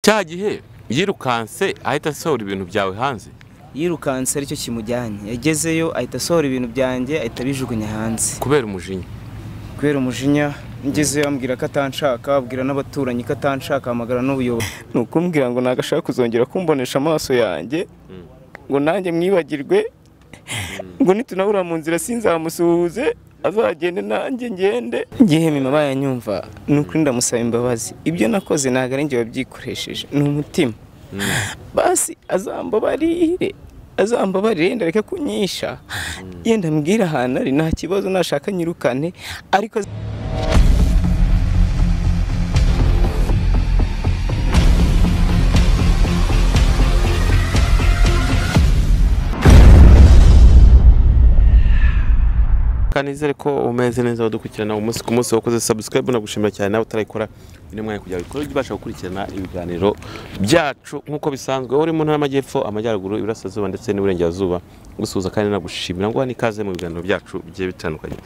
cya gihe yirukanse ahita asohora ibintu byawe hanze yirukanse aricyo kimujyanye yagezeyo ahita asohora ibintu byanjye ahita abijugunya hanze kubera umujinya kubera umujinya ngezeyo ambwira ko atanshaka abwira n'abaturanyi ko atanshaka ahamagara n'ubuyobozi ni ukumbwira ngo ntabwo ashaka kuzongera kumbonesha amaso yanjye ngo nanjye mwibagirwe ngo nitunabura mu nzira sinzamusuhuze azagende nanjye ngende igihe mima bayanyumva ni ukuri ndamusaba imbabazi ibyo nakoze ntabwo ari njye wabyikoresheje ni umutima basi azambabarire azambabarire yenda areke kunyisha yenda ambwira ahantu ari nta kibazo nashaka nyirukane ariko kanizere ko umeze neza wadukurikirana umunsi ku munsi wakoze subscribe nagushimira cyane nawe utarayikora ino mwanya kugira ngo ikore ujye ubasha gukurikirana ibiganiro byacu nk'uko bisanzwe uri mu ntara y'amajyepfo amajyaruguru iburasirazuba ndetse n'iburengerazuba gusuhuza kandi nagushimira ngo ni ikaze mu biganiro byacu bigiye bitandukanye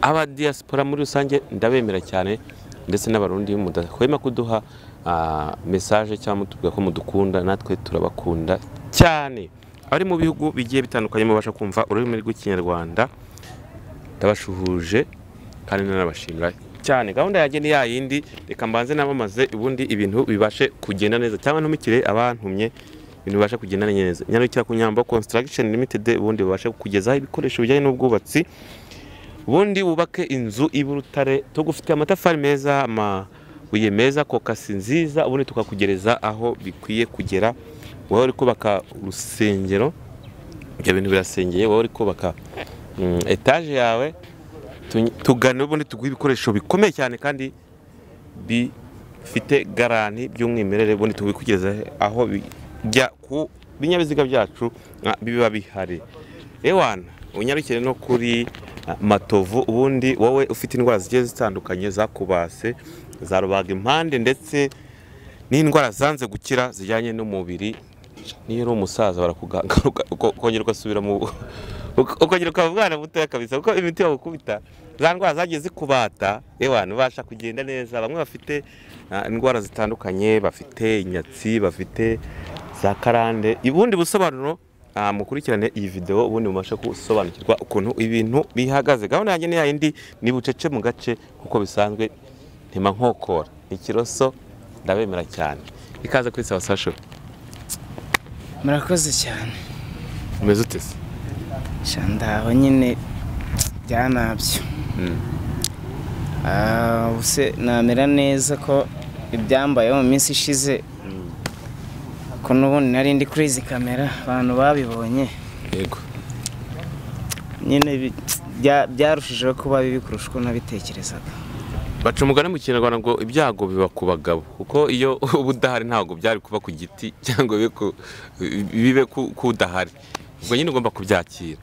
aba diaspora muri rusange ndabemera cyane ndetse n'abarundi mudahwema kuduha ah, message cyangwa mutubwira ko mudukunda natwe turabakunda cyane abari mu bihugu bigiye bitandukanye mubasha kumva ururimi rw'ikinyarwanda ndabashuhuje kandi nanabashimira cyane gahunda yanjye ni yayindi reka mbanze namamaze ubundi ibintu bibashe kugenda neza cyangwa ntumikire abantumye ibintu bibashe kugenda neza nyarukira ku nyambo construction limited ubundi babashe kugezaho ibikoresho bijyanye n'ubwubatsi ubundi wubake inzu y'urutare tugufitiye amatafari meza amabuye meza kokasi nziza ubundi tukakugereza aho bikwiye kugera wowe uri kubaka urusengero ibyo bintu birasengeye wowe uri kubaka mm, etaje yawe tu- tugane ubundi tuguhe ibikoresho bikomeye cyane kandi bifite garanti by'umwimerere ubundi tubikugeze aho bijya ku binyabiziga byacu ah, biba bihari ewana unyarukire no kuri ah, matovu ubundi wowe ufite indwara zigiye zitandukanye zakubase za rubaga impande ndetse n'indwara zanze gukira zijyanye n'umubiri niyo uri umusaza barakuganga uka- uko- ukongera ugasubira mu uka- ukongera ukaba umwana mutoya kabisa kuko imiti bagukubita za ndwara zagiye zikubata yewe ntibasha kugenda neza bamwe bafite ah, indwara zitandukanye bafite inyatsi bafite za karande ubundi busobanuro ah, mukurikirane iyi videwo ubundi mubashe gusobanukirwa ukuntu ibintu bihagaze gahunda yanjye ni yayindi ni bucece mu gace kuko bisanzwe ntima nkokora ikiroso ndabemera cyane ikaze kuri sawa sasho murakoze cyane umeze ute se shandaho nyine byanabyo Ah, ubuse namera neza ko ibyambayeho mu minsi ishize ko n'ubundi nari ndi kuri izi kamera abantu babibonye yego nyine bi- bya- byarushijeho kuba bibi kurusha uko nabitekerezaga baca umugani mu kinyarwanda ngo ibyago biba ku bagabo kuko iyo uba udahari ntabwo byari kuba ku giti cyangwa bibe ku- bibe ku- ku udahari ubwo nyine ugomba kubyakira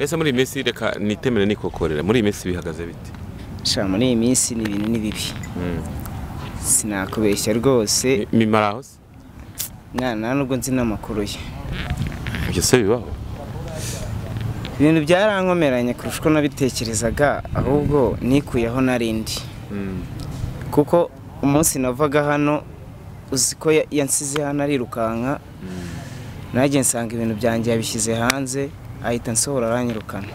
ese muri iyi minsi reka nitemere nikokorera muri iyi minsi bihagaze bite sha muri iyi minsi ni ibintu ni bibi sinakubeshya rwose mimara aho se mwana nubwo nzi n'amakuru ye ibyo se bibaho ibintu byarankomeranye kurusha uko nabitekerezaga ahubwo nikuyeho narindi kuko umunsi navaga hano uzi ko ya- yansize hano arirukanka nanjye nsanga ibintu byanjye yabishyize hanze ahita nsohora aranyirukana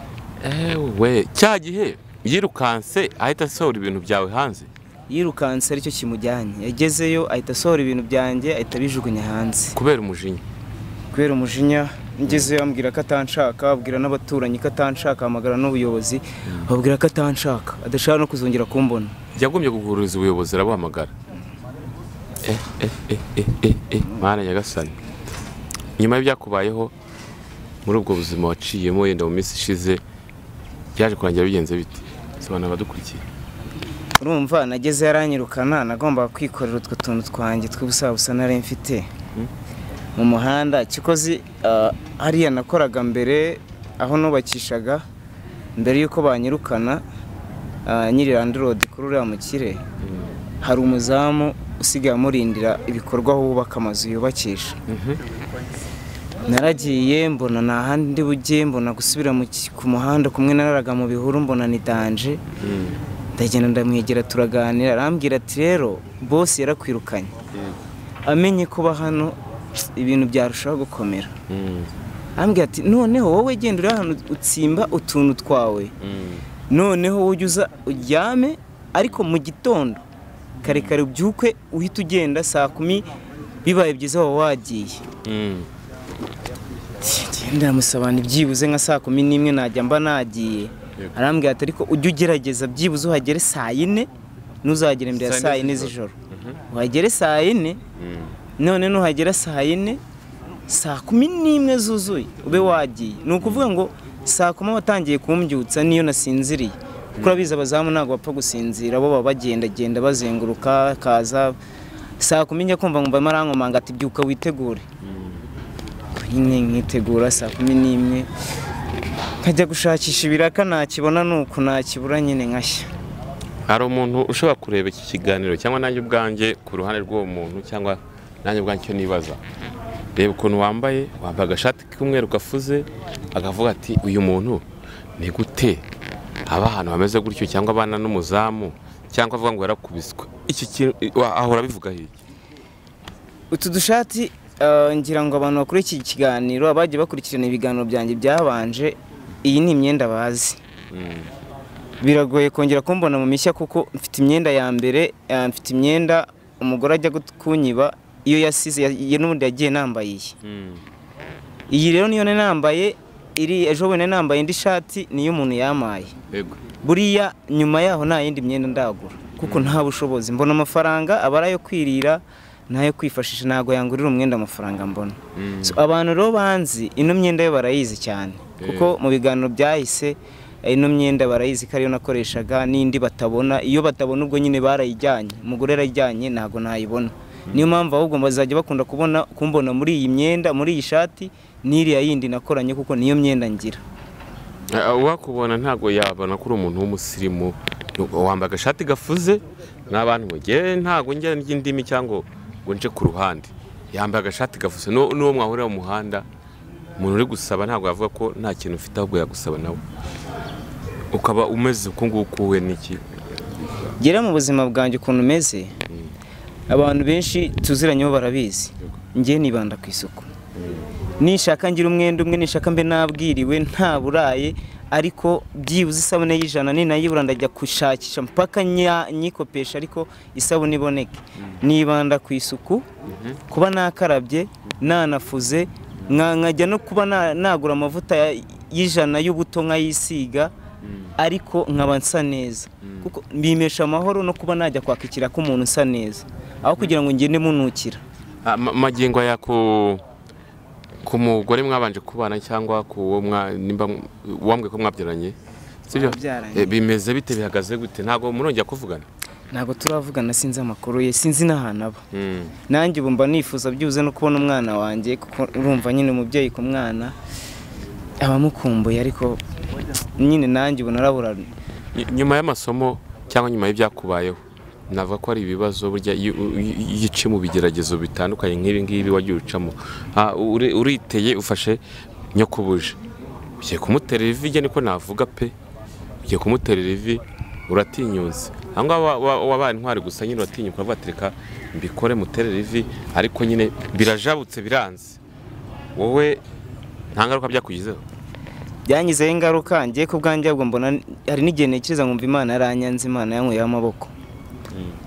ewe cya gihe yirukanse ahita asohora ibintu byawe hanze yirukanse aricyo kimujyanye yagezeyo ahita asohora ibintu byanjye ahita abijugunya hanze kubera umujinya kubera umujinya ngezeyo ambwira ko atanshaka abwira n'abaturanyi ko atanshaka ahamagara n'ubuyobozi babwira ko atanshaka adashaka no kuzongera kumbona yagombye kuguhuriza ubuyobozi arabuhamagara Eh, eh, eh, eh, eh, eh, mana nyagasani nyuma y'ibyakubayeho muri ubwo buzima waciyemo yenda mu minsi ishize byaje kurangira bigenze bite sobanura abadukurikiye urumva nagezeyo aranyirukana nagombaga kwikorera utwo tuntu twanjye tw'ubusabusa nari mfite mu muhanda kikozi ah, hariya nakoraga mbere aho nubakishaga mbere y'uko banyirukana ah, nyiri landirodi kuri uriya mukire hari umuzamu usigaye amurindira ibikorwa aho bubaka amazu yubakisha naragiye mbona nta handi ndi bujye mbona gusubira mu ki- ku muhanda kumwe naraga mu bihuru mbona ni danje ndagenda ndamwegera turaganira arambwira ati rero bose yarakwirukanye amenye kuba hano ibintu byarushaho gukomera ambwira ati noneho wowe genda uri hano utsimba utuntu twawe noneho ujya uza uryame ariko mu gitondo kare kare ubyuke uhita ugenda saa kumi bibaye byiza waba wagiye genda ndamusabana byibuze nka saa kumi n'imwe najya mba nagiye Yego. arambwira ati ariko ujye ugerageza byibuze uhagere saa yine ntuzagere mbere ya Saa yine saa yine z'ijoro uhagere saa yine none nuhagera saa yine saa kumi n'imwe zuzuye ube wagiye ni ukuvuga ngo saa kumi watangiye kumbyutsa niyo nasinziriye kuko urabizi abazamu ntabwo bapfa gusinzira bo baba bagendagenda bazenguruka kaza saa kumi njya kumva nkumva marankomanga ati byuka witegure nyine nkitegura saa kumi n'imwe nkajya gushakisha ibiraka nakibona ni uku nakibura nyine nkashya hari umuntu ushobora kureba iki kiganiro cyangwa nanjye ubwanjye ku ruhande rw'uwo muntu cyangwa nanjye ubwanjye icyo nibaza reba ukuntu wambaye wambaye agashati k'umweru gafuze akavuga ati uyu muntu ni gute aba ahantu hameze gutyo cyangwa abana n'umuzamu cyangwa avuga ngo yarakubiswe iki kintu wa- ahora abivuga hirya utu dushati eh, ngira ngo abantu bakora iki kiganiro abagiye bakurikirana ibiganiro byanjye byabanje iyi ni imyenda bazi biragoye kongera kumbona mu mishya kuko mfite imyenda ya mbere eh, mfite imyenda umugore ajya gut- kunyiba iyo yasize ya- ye n'ubundi yagiye nambaye iyi iyi rero niyo nari nambaye iri ejo bundi nari nambaye indi shati niyo umuntu yamaye yego buriya nyuma yaho nta yindi myenda ndagura kuko nta bushobozi mbona amafaranga aba ari ayo kwirira n'ayo kwifashisha ntabwo yangurira umwenda amafaranga mbona So, abantu rero banzi ino myenda yo barayizi cyane kuko mu biganiro byahise eh, ino myenda barayizi ko ariyo nakoreshaga n'indi batabona iyo batabona ubwo nyine barayijyanye umugore yarayijyanye ntabwo nayibona niyo mpamvu ahubwo bazajya bakunda kubona kumbona muri iyi myenda muri iyi shati n'iriya yindi nakoranye kuko niyo myenda ngira Eh, uwakubona ntabwo yabona ko uri umuntu w'umusirimu wambaye agashati gafuze n'abantu ngo ngewe ntabwo njya ry'indimi cyangwa ngo nje ku ruhande yambaye agashati gafuze n'u- n'uwo mwahurira mu muhanda umuntu uri gusaba ntabwo yavuga ko nta kintu ufite ahubwo yagusaba nawe ukaba umeze uku nguku we n'iki gera mu buzima bwanjye ukuntu umeze abantu benshi tuziranyeho barabizi njye nibanda ku isuku nishaka ngira umwenda umwe nishaka mbe nabwiriwe nta buraye ariko byibuze isabune y'ijana ni nayibura ndajya gushakisha mpaka nya- nyikopesha ariko isabune iboneke nibanda ku isuku kuba nakarabye nanafuze nka- nkajya no kuba na- nagura amavuta ya- y'ijana y'ubuto nkayisiga ariko nkaba nsa neza kuko mbimesha amahoro no kuba najya kwakikira ko umuntu usa neza aho kugira ngo ngende munukira Ah, ma- magingo aya ku ku mugore mwabanje kubana cyangwa ku wo mwa- nimba mw- wambwiye ko mwabyaranye sibyo Twabyaranye. Eh, bimeze bite bihagaze gute ntabwo murongera kuvugana ntabwo turavugana sinzi amakuru ye sinzi n'ahantu aba Mm. nanjye ubu mba nifuza byibuze no kubona umwana wanjye kuko urumva nyine umubyeyi ku mwana aba amukumbuye ariko nyine nanjye ubu narabura Ny- nyuma y'amasomo cyangwa nyuma y'ibyakubayeho navuga ko ari ibibazo burya iyo u- i- i- iyo uciye mu bigeragezo bitandukanye nk'ibi ngibi wagiye ucamo Ah, uri- uriteye ufashe nyokubuje ugiye kumuterera ivi njye niko navuga pe ugiye kumuterera ivi uratinyutse ahangaha wa- wa- wabaye intwari gusa nyine uratinyuka uravuga ati reka mbikore muterere ivi ariko nyine birajabutse biranze wowe nta ngaruka byakugizeho byangizeho ingaruka ngiye ku bwanjye ahubwo mbona hari n'igihe ntekereza nkumva imana yaranyanze imana yanyweye amaboko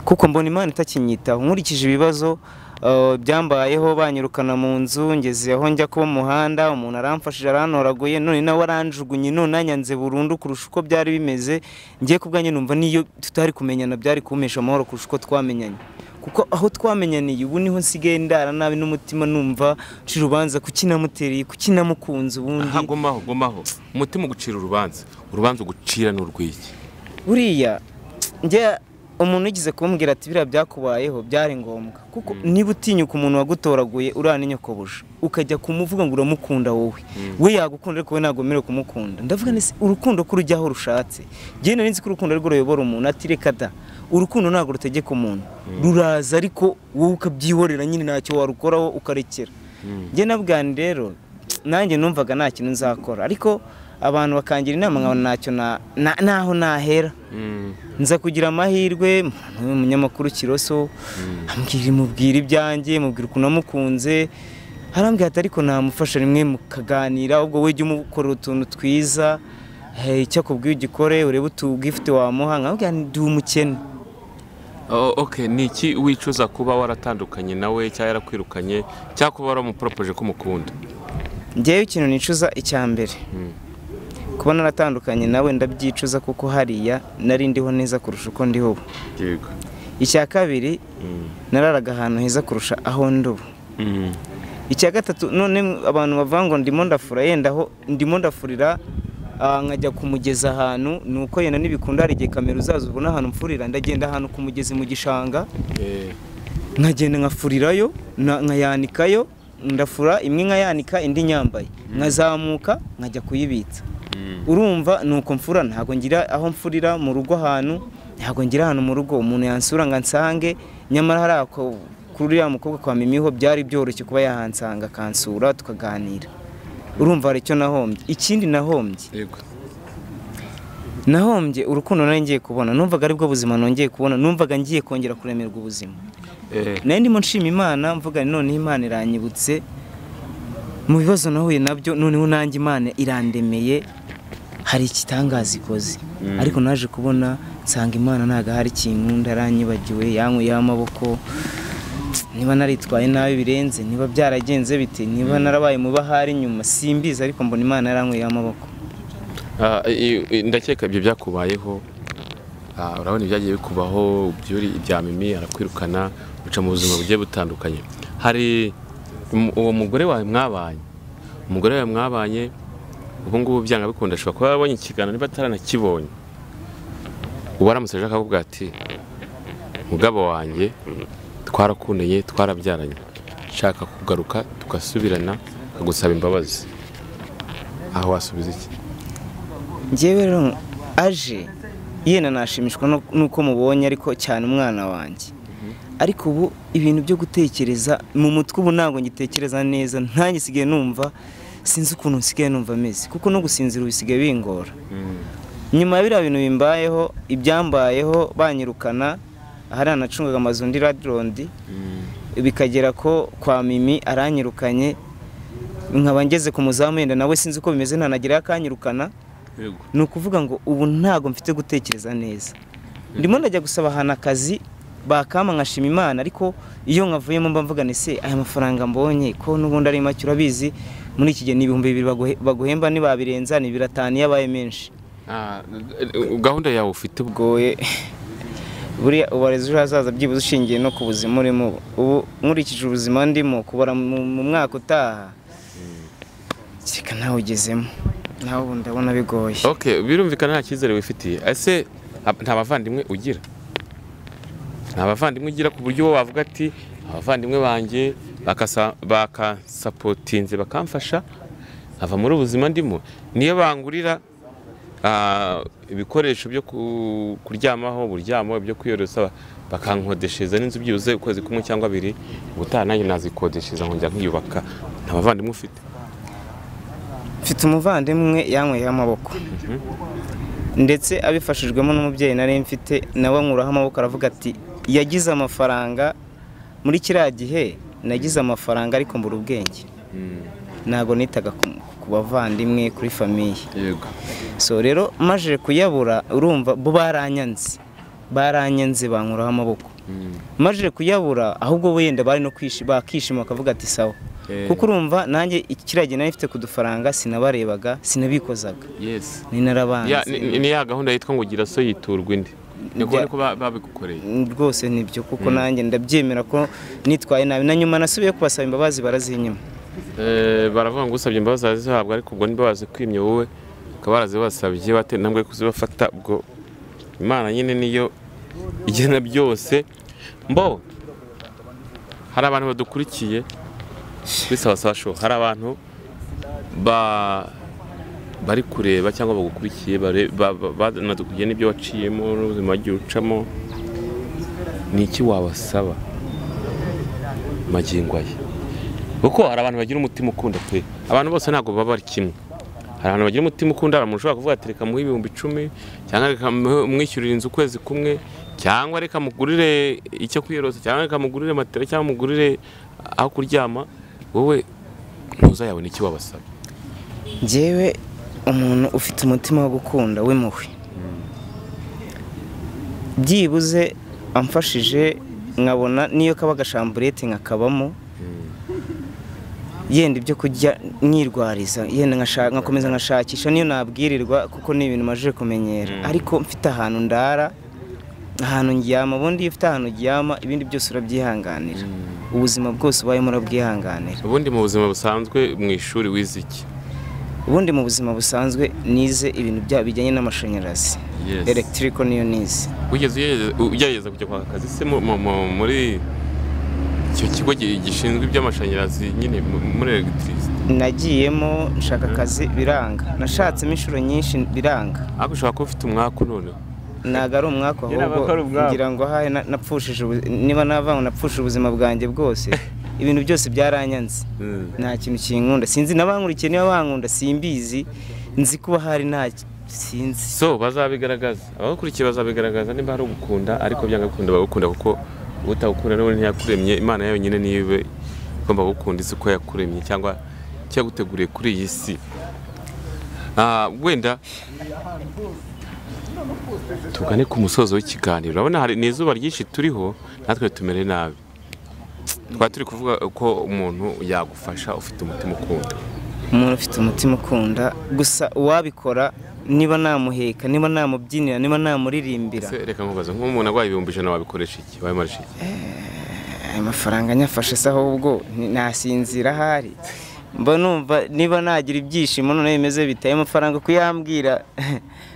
kuko mbona imana itakinyitaho nkurikije ibibazo eh, byambayeho banyirukana mu nzu ngeze aho njya kuba umuhanda umuntu aramfashije arantoraguye none nawe aranjugunye none anyanze burundu kurusha uko byari bimeze ngiye ku bwanjye numva n'iyo tutari kumenyana byari kumpesha amahoro kurusha uko twamenyanye kuko aho twamenyaniye ubu niho nsigaye ndara nabi n'umutima numva nshira urubanza kuki namutereye kuki namukunze ubundi aha gomaho gomaho umutima ugucira urubanza urubanza ugucira ni urw'iki buriya njye umuntu ugize kumbwira ati biriya byakubayeho byari ngombwa kuko niba utinyuka umuntu wagutoraguye uriya n'inyokobuje ukajya kumuvuga ngo uramukunda wowe we yagukunda ariko we ntabwo wemerewe kumukunda ndavuga nese urukundo ko urujya aho rushatse njyewe nari nzi ko urukundo ari rwo ruyobora umuntu ati reka da urukundo ntabwo rutegeka umuntu ruraza ariko wowe ukabyihorera nyine ntacyo warukoraho ukarekera njye nabwani rero nanjye numvaga nta kintu nzakora ariko abantu bakangira inama nkabona ntacyo na- na- naho nahera nza kugira amahirwe umuntu w'umunyamakuru kiroso amubwira mubwira ibyanjye mubwira ukuntu namukunze arambwira ati ariko namufasha rimwe mukaganira ubwo we jya umukora utuntu twiza eh, icyo akubwiye ugikore urebe utubwifite wamuha nkamubwira nti ndi umukene oke ni iki wicuza kuba waratandukanye nawe cyangwa yarakwirukanye cyangwa kuba waramuporopoje ko umukunda njyewe ikintu nicuza icya mbere kuba naratandukanye nawe ndabyicuza kuko hariya nari ndiho neza kurusha uko ndiho ubu yego icya kabiri nararaga ahantu heza kurusha aho ndi ubu icya gatatu none abantu bavuga ngo ndimo ndafura yenda aho ndimo ndafurira ah, nkajya kumugeza ahantu ni uko yenda n'ibikunda hari igihe kamera uzaza ubona ahantu mfurira ndagenda ahantu ku mugezi mu gishanga nkagenda nkafurirayo na- nkayanikayo ndafura imwe nkayanika indi nyambaye nkazamuka nkajya kuyibitsa urumva ni uko mfura ntabwo ngira aho mfurira mu rugo ahantu ntabwo ngira ahantu mu rugo umuntu yansura ngo ansange nyamara hari ako kuri uriya mukobwa kwa mimiho byari byoroshye kuba yahansanga akansura tukaganira urumva hari icyo nahombye ikindi nahombye yego nahombye urukundo nari ngiye kubona numvaga ari bwo buzima nongeye kubona numvaga ngiye kongera kuremerwa ubuzima Eh, nayo ndimo nshima imana mvuga nti noneho imana iranyibutse mu bibazo nahuye nabyo noneho nanjye imana irandemeye hari igitangaza ikoze ariko naje kubona nsanga imana ntabwo ahari kinkunda aranyibagiwe yankuyeho amaboko niba naritwaye nabi birenze niba byaragenze bite niba narabaye mu bahari nyuma simbizi ariko mbona imana yarankuyeho amaboko ah, i- i- ndakeka ibyo byakubayeho ah, urabona ibyagiye bikubaho byuri ibya mimi arakwirukana uca mu buzima bugiye butandukanye hari um- uwo mugore wawe mwabanye umugore wawe mwabanye ubu ngubu byanga bikunda ashobora kuba yarabonye ikiganiro niba ataranakibonye ubu aramutse aje akavuga ati mugabo wanjye twarakundanye twarabyaranye nshaka kugaruka tugasubirana akagusaba imbabazi aho wasubiza iki njyewe rero aje yenda nashimishwa no- n'uko mubonye ariko cyane umwana wanjye ariko ubu ibintu byo gutekereza mu mutwe ubu ntabwo ngitekereza neza ntange nsigaye numva sinzi ukuntu nsigaye numva ameze kuko no gusinzira ubu bisigaye bingora nyuma ya biriya bintu bimbayeho ibyambayeho banyirukana ahari anacungaga amazu ndi radirondi bikagera ko kwa mimi aranyirukanye nkaba ngeze ku muzamu yenda nawe sinzi uko bimeze ntanagerayo akanyirukana yego ni ukuvuga ngo ubu ntabwo mfite gutekereza neza ndimo ndajya gusaba ahantu akazi bakama nkashima imana ariko iyo nkavuyemo mba mvuga ese aya mafaranga mbonye ko n'ubundi ari make urabizi muri iki gihe ni ibihumbi bibiri baguhe- baguhemba ntibabirenza ni bibiri atanu iyo abaye menshi Ah, gahunda yawe ufite ubwo bigoye buriya ubareza ejo hazaza byibuze ushingiye no ku buzima urimo ubu nkurikije ubuzima ndimo kubara mu mu mwaka utaha kereka nawe ugezemo nawe ubu ndabona bigoye okay birumvikana nta cyizere wifitiye ese ab- nta bavandimwe ugira nta bavandimwe ugira ku buryo wowe wavuga ati abavandimwe banjye bakasa- bakasapotinze bakamfasha ava muri ubu buzima ndimo niyo bangurira ah, ibikoresho byo ku- kuryamaho uburyamo ibyo kwiyorosa bakankodesheza n'inzu byibuze ukwezi kumwe cyangwa abiri ubutaha nanjye nazikodesheza nkongera nkiyubaka nta bavandimwe ufite mfite umuvandimwe yankweyeho amaboko ndetse abifashijwemo n'umubyeyi nari mfite nawe ankuraho amaboko aravuga ati yagize amafaranga muri kiriya gihe nagize amafaranga ariko mbura ubwenge ntabwo nitaga ku- ku bavandimwe kuri famiye yego so rero maje kuyabura urumva bo baranyanze baranyanze bankuraho amaboko maje kuyabura ahubwo wenda bari no kwishi- bakishima bakavuga ati sawa Eh. kuko urumva nanjye ikiragi nari mfite ku dufaranga sinabarebaga sinabikozaga yes ni narabanze Ya- ni- ni ni ya gahunda yitwa ngo gira so yiturwa indi niko Bya- niko ba- babigukoreye rwose nibyo kuko nanjye ndabyemera ko nitwaye nabi na nyuma nasubiye kubasaba imbabazi barazinyima Eh, baravuga ngo usabye imbabazi arazihabwa ariko ubwo ntibabaze kwimya wowe ukaba warazibasabye bate ntambwe kuzibafata ubwo imana nyine niyo igena byose mbo hari abantu badukurikiye bisabasaba show hari abantu ba bari kureba cyangwa bagukurikiye bare- ba- ba- banadukurikiye n'ibyo waciyemo n'ubuzima wagiye ucamo ni iki wabasaba magingo aya kuko hari abantu bagira umutima ukunda pe abantu bose ntabwo baba bari kimwe hari abantu bagira umutima ukunda umuntu ushobora kuvuga ati reka muhe ibihumbi icumi cyangwa reka mu- mwishyurire inzu ukwezi kumwe cyangwa reka mugurire icyo kwiyorosa cyangwa reka mugurire matera cyangwa mugurire aho kuryama wowe ntuzayabona icyo wabasaba ngewe umuntu ufite umutima wo gukunda w'impuhwe byibuze amfashije nkabona n'iyo kaba gashamburete nkakabamo yenda ibyo kurya nirwariza yenda nkasha- nkakomeza nkashakisha niyo nabwirirwa kuko ni ibintu maje kumenyera ariko mfite ahantu ndara ahantu ndyama ubundi iyo ufite ahantu uryama ibindi byose urabyihanganira ubuzima bwose ubayemo urabwihanganira ubundi mu buzima busanzwe mu ishuri wize iki ubundi mu buzima busanzwe nize ibintu bya bijyanye n'amashanyarazi Yes. elegitiko niyo nize wigeze ugerageza- ugerageza kujya kwaka akazi se mu- mu- mu- muri icyo kigo gi- gishinzwe iby'amashanyarazi nyine mu- muri elegitirisite nagiyemo nshaka akazi biranga nashatsemo inshuro nyinshi biranga ariko ushobora kuba ufite umwaku noneho ntabwo ari umwaka Nyine ahubwo abakora ubwabo. kugira ngo ahahe na- napfushije ubu- niba nava napfushije ubuzima bwanjye bwose ibintu byose byaranyanze Mm. nta kintu kinkunda sinzi n'abankurikiye niba bankunda simbizi nzi kuba hari nta sinzi so bazabigaragaza abakurikiye bazabigaragaza niba hari ugukunda ariko byanga gukunda bagukunda kuko utagukunda niwe ntiyakuremye imana yawe nyine niba igomba gukunda isi uko yakuremye cyangwa cyaguteguriye kuri iyi si Ah, wenda tugane ku musozo w'ikiganiro urabona hari ni izuba ryinshi turiho natwe tumere nabi twari turi kuvuga ko umuntu yagufasha ufite umutima ukunda umuntu ufite umutima ukunda gusa uwabikora niba namuheka niba namubyinira niba namuririmbira Ese reka nkubaze nk'umuntu arwaye ibihumbi ijana wabikoresha iki wabimara iki aya mafaranga anyafashe se ahubwo ni- nasinzira ahari mba numva niba nagira ibyishimo noneho bimeze bitaye amafaranga kuyambwira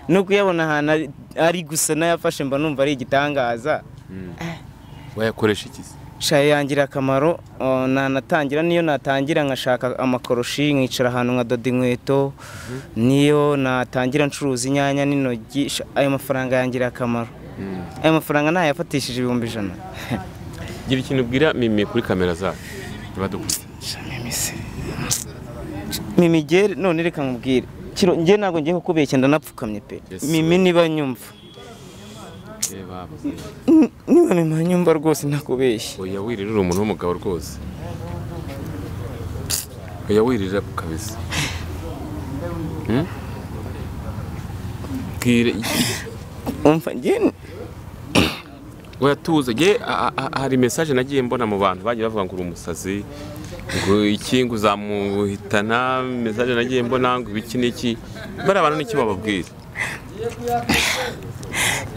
no kuyabona ahantu ari- ari gusa n'ayafashe mba numva ari igitangaza wayakoresha iki se shaye yangira akamaro uh, nanatangira niyo natangira nkashaka amakoroshi nkicara ahantu nkadoda inkweto niyo natangira ncuruza inyanya n'intoryi sha- ayo mafaranga yangira akamaro ayo mafaranga nayafatishije ibihumbi ijana gira ikintu ubwira mimi kuri kamera zacu badukuriye mimigere none reka nkubwire kiro njye ntabwo ngiye kukubeshya ndanapfukamye pe Yes, mimi niba nyumva niba mimi nyumva rwose ntakubeshya oya wiririra umuntu w'umugabo rwose oya wiririra kabisa Hmm? bwire umva njye oya tuze nge a- a- hari message nagiye mbona mu bantu bagiye bavuga ngo uri umusazi ngo iki ngo uzamuhitana message nagiye mbona ngo iki n'iki bariya bantu n'iki bababwira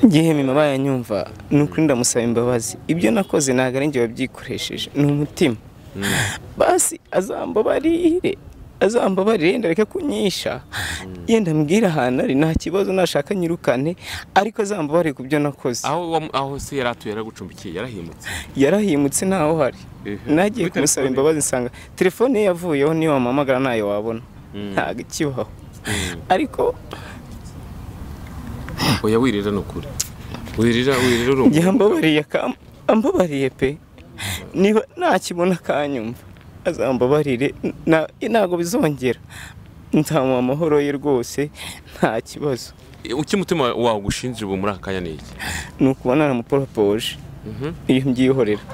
ngihe mimi abaye nyumva ni ukuri ndamusaba imbabazi ibyo nakoze ntabwo ari njye wabyikoresheje ni umutima basi azambabarire azambabarire yenda areke kunyisha yenda ambwire ahantu ari nta kibazo nashaka nyirukane ariko azambabarire ku byo nakoze aho wa- aho se yari atuye yaragucumbikiye yarahimutse yarahimutse ntaho hari Ehe. nagiye Kuri kumusaba telefone. imbabazi nsanga telefone ye yavuyeho niyo wamuhamagara ntayo wabona ntabwo ikibaho ariko oya wirira ni ukuri wirira wirira uri umuntu yambabariye akam- ambabariye pe niba nakibona akanyumva azambabarire na- ntabwo bizongera nzamuha amahoro ye rwose nta kibazo icyo umutima wawe ugushinzira ubu muri aka kanya ni iki ni ukuba naramuporopoje iyo mbyihorera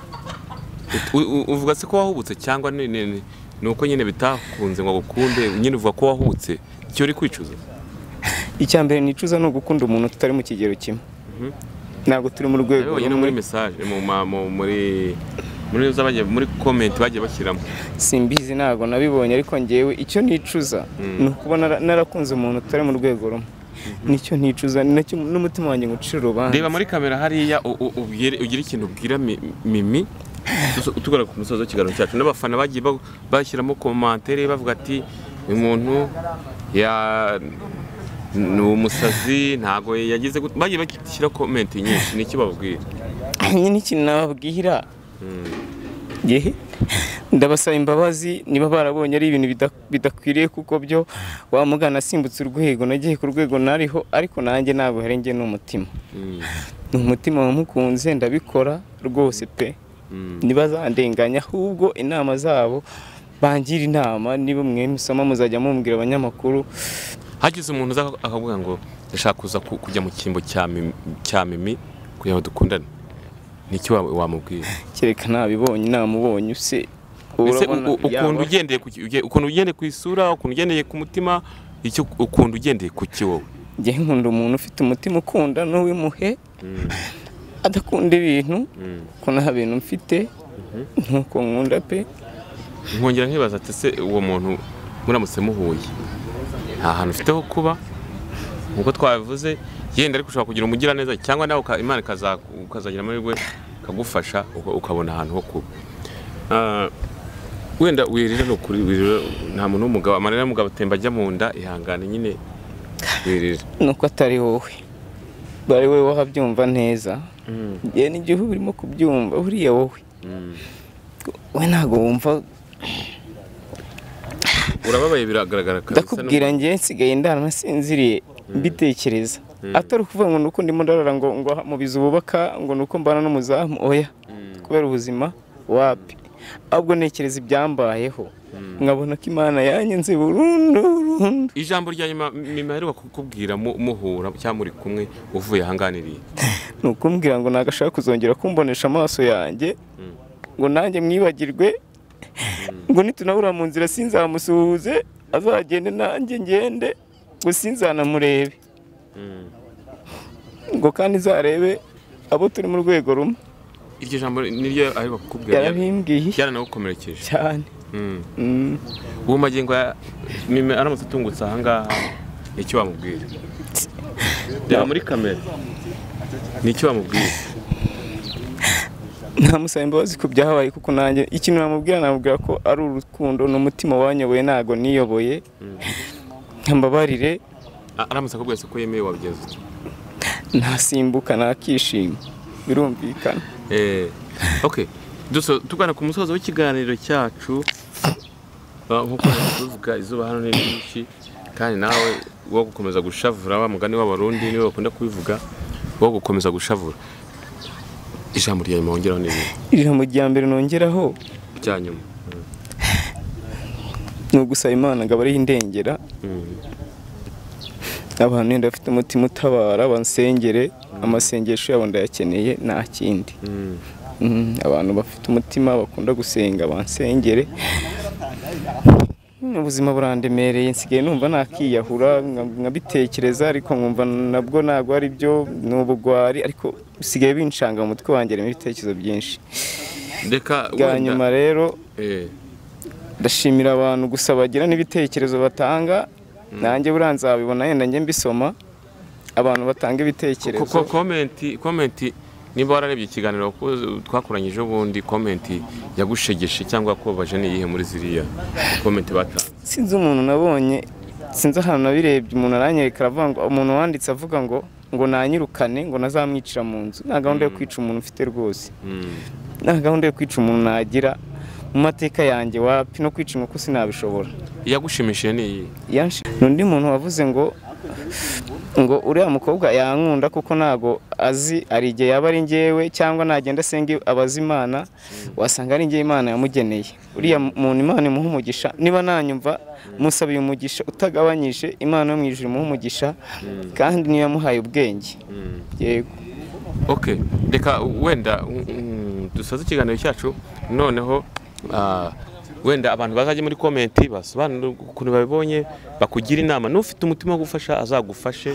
U- u- uvuga se ko wahubutse cyangwa ni- ni ni- ni uko nyine bitakunze ngo agukunde nyine uvuga ko wahubutse icyo uri kwicuza icya mbere nicuza ni ugukunda umuntu tutari mu kigero kimwe ntabwo turi mu rwego nawe nyine rumwe. muri message mu ma- mu- muri muri za bagiye muri comment bagiye bashyiramo simbizi ntabwo nabibonye ariko ngewe icyo nicuza ni ukuba nara- narakunze umuntu utari mu rwego rumwe nicyo nicuza ni nacyo n'umutima wanjye ngo ucire urubanza reba muri kamera hariya u- u- ubwire ugira ikintu ubwira Mi- mimi tuso- tugana ku musozo w'ikiganiro cyacu n'abafana bagiye ba- bashyiramo komantere bavuga ati uyu muntu ya ni umusazi ntago yagize gute." bagiye bashyira komenti nyinshi ni iki bababwira nyine ikintu nababwira yehe ndabasaba imbabazi niba barabonye ari ibintu bida- bidakwiriye kuko byo wamugana asimbutse urwego nagiye ku rwego nariho ariko nanjye ntabwo hari njye ni umutima Mm, ni umutima wamukunze ndabikora rwose pe mm. ntibazandenganya ahubwo inama zabo bangira inama niba mwe musoma muzajya mumbwira abanyamakuru hagize umuntu uza akavuga ngo ndashaka kuza ku- kujya mu cyimbo cya Mimi- cya mimi kugira ngo dukundane niki wa- wamubwira kereka ntabibonye namubonye use Ese urabona u- u- ukuntu yaba- ugendeye ku ki- uge- ukuntu ugendeye ku isura ukuntu ugendeye ku mutima icyo ukuntu ugendeye ku ki wowe njye nkunda umuntu ufite umutima ukunda n'uwimuhe adakunda ibintu ko nta bintu mfite nkuko nkunda pe nkongera nkibaza ati ese uwo muntu muramutse muhuye nta hantu ufite ho kuba nk'uko twabivuze yenda ariko ushobora kugira umugiraneza cyangwa nawe uka- imana ikaza- ukazagira amahirwe ikagufasha uka- ukabona ahantu ho kuba Ah, wenda wirira ni ukuri wirira nta muntu w'umugabo amarira y'umugabo atemba ajya mu nda ihangane nyine wirira nuko atari wowe bari wowe wahabyumva neza njye n'igihe uba urimo kubyumva buriya wowe we ntabwo wumva urababaye biragaragara kabisa ndakubwira njye nsigaye ndara nasinziriye mbitekereza atari ukuvuga ngo nuko ndimo ndarara ngo ngo aha mu bizu bubaka ngo nuko mbana n'umuzamu oya kubera ubuzima wapi ahubwo ntekereza ibyambayeho nkabona ko imana yanyenze burundu burundu ijambo rya nyuma nyuma aheruka kukubwira mu- muhura cyangwa muri kumwe uvuye ahanganiriye ni ukumbwira ngo nagashaka kuzongera kumbonesha amaso yanjye ngo nanjye mwibagirwe ngo nitunahura mu nzira sinzamusuhuze azagende nanjye ngende ngo sinzanamurebe ngo kandi zarebe abo turi mu rwego rumwe iryo jambo niryo aheruka kukubwira yarabimbwiye byaranawukomerekeje cyane Mm. Mm. ubu magingo ya mime aramutse atungutse ahangaha icyo wamubwira reba muri kamera nicyo wamubwira ntamusaba imbabazi ku byahabaye kuko nanjye ikintu namubwira namubwira ko ari urukundo ni umutima wanyoboye ntago niyoboye mbabarire A- aramutse akubwira se ko yemewe wabigeze ute? ntasimbuka ntakishima birumvikana Eh, okay duso tugana ku musozo w'ikiganiro cyacu Ah, nkuko tuvuga izuba hano ni ryinshi kandi nawe wo gukomeza gushavura wa mugani w'abarundi niwe bakunda kubivuga wo gukomeza gushavura ijambo rya nyuma wongeraho n'ibintu iri jambo rya mbere nongeraho bya nyuma ni ugusaba imana ngo abariho indengera Mm. abantu wenda bafite umutima utabara bansengere amasengesho yabo ndayakeneye nta kindi Mm. Mm, abantu bafite umutima bakunda gusenga bansengere Mm, ubuzima burandemereye nsigaye numva nakiyahura nka- nkabitekereza ariko nkumva nabwo ntabwo ari byo ni ubugwari ariko bisigaye binshanga mu mutwe wanjye harimo ibitekerezo byinshi reka bwa wenda- nyuma rero eh, ndashimira abantu gusa bagira n'ibitekerezo batanga nanjye buriya nzabibona yenda njye mbisoma abantu batanga ibitekerezo ko komenti komenti niba wararebye ikiganiro wakoze- twakoranyije ubundi komenti yagushegeshe cyangwa yakubabaje ni iyihe muri ziriya komenti batanze sinzi umuntu nabonye sinzi ahantu nabirebye umuntu aranyereka aravuga ngo umuntu wanditse avuga ngo ngo nanyirukane ngo nazamwicira mu nzu nta gahunda yo kwica umuntu mfite rwose Mm. nta gahunda yo kwica umuntu nagira mu mateka yanjye wapi no kwica inkoko sinabishobora iyagushimishije ni iyihe yanshi n'undi muntu wavuze ngo ngo uriya mukobwa yankunda kuko ntago azi hari igihe yaba ari njyewe cyangwa nagenda asenga abaza imana wasanga ari njyewe imana yamugeneye uriya muntu imana imuha umugisha niba nanyumva musabiye umugisha utagabanyije imana yo mu ijuru imuha umugisha kandi niyo yamuhaye ubwenge yego ok reka wenda mm, mm, dusoze ikiganiro cyacu noneho ah, wenda abantu bazajya muri komenti basobanura ukuntu babibonye bakugira inama n'ufite umutima wo gufasha azagufashe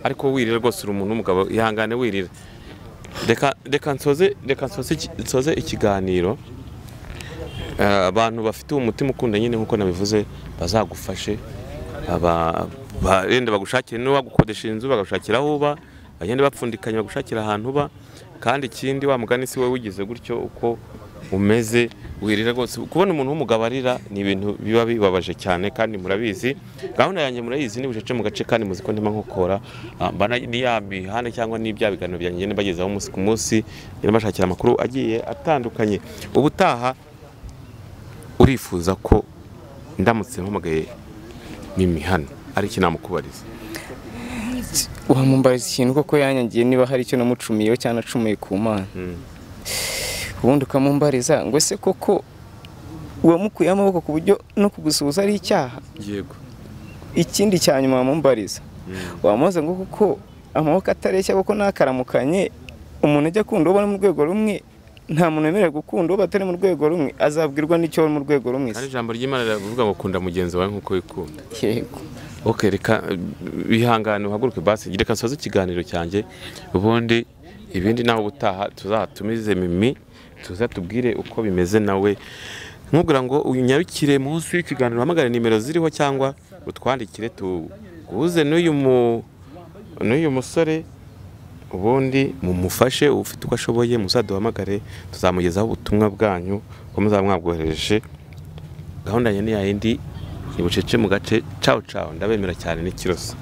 ariko wirira rwose uri umuntu w'umugabo ihangane wirira reka reka nsoze reka nsoze iki- nsoze ikiganiro Ah, abantu bafite umutima ukunda nyine nk'uko nabivuze bazagufashe aba- ba- wenda bagushakire n'uwagukodesha inzu bagagushakira aho uba bagenda bapfundikanya bagushakira ahantu uba kandi ikindi wa mugani si wowe wigize gutyo uko umeze wirira rwose kubona umuntu w'umugabo arira ni ibintu biba bibabaje cyane kandi murabizi gahunda yanjye murayizi ni bucece mu gace kandi muzi ko ndimo nkokora Ah, mba na- ni ya mihanda cyangwa ni bya biganiro byanjye ngenda mbagezaho umunsi ku munsi ngenda mbashakira amakuru agiye atandukanye ubutaha urifuza ko ndamutse mpamagaye mimi hano ari iki namukubariza wamumbariza ikintu koko yanyangiye niba hari icyo namucumiyeho cyangwa nacumuye ku mana Mm. ubundi ukamumbariza ngo ese koko uwamukuyeho amaboko ku buryo no kugusuhuza ari icyaha yego ikindi cya nyuma wamumbariza wamubaza ngo kuko amaboko atareshya kuko nakaramukanye umuntu ajya akunda uwo bari mu rwego rumwe nta muntu wemerewe gukunda uwo batari mu rwego rumwe azabwirwa n'icyo bari mu rwego rumwe hari ijambo ry'imana riravuga ngo kunda mugenzi wawe nk'uko wikunda yego ok reka eh, bihangane uhaguruke basi reka nsoze ikiganiro cyanjye ubundi ibindi nawe ubutaha tuzatumize mimi tuza tubwire uko bimeze nawe nkubwira ngo unyarukire munsi y'ikiganiro uhamagare nimero ziriho cyangwa utwandikire tuguze n'uyu mu n'uyu musore ubundi mumufashe ufite uko ashoboye muzaduhamagare tuzamugezaho ubutumwa bwanyu ko muzaba mwabwohereje gahunda ya ni ya yindi ni bucece mu gace cawo cawo ndabemera cyane n'ikiroso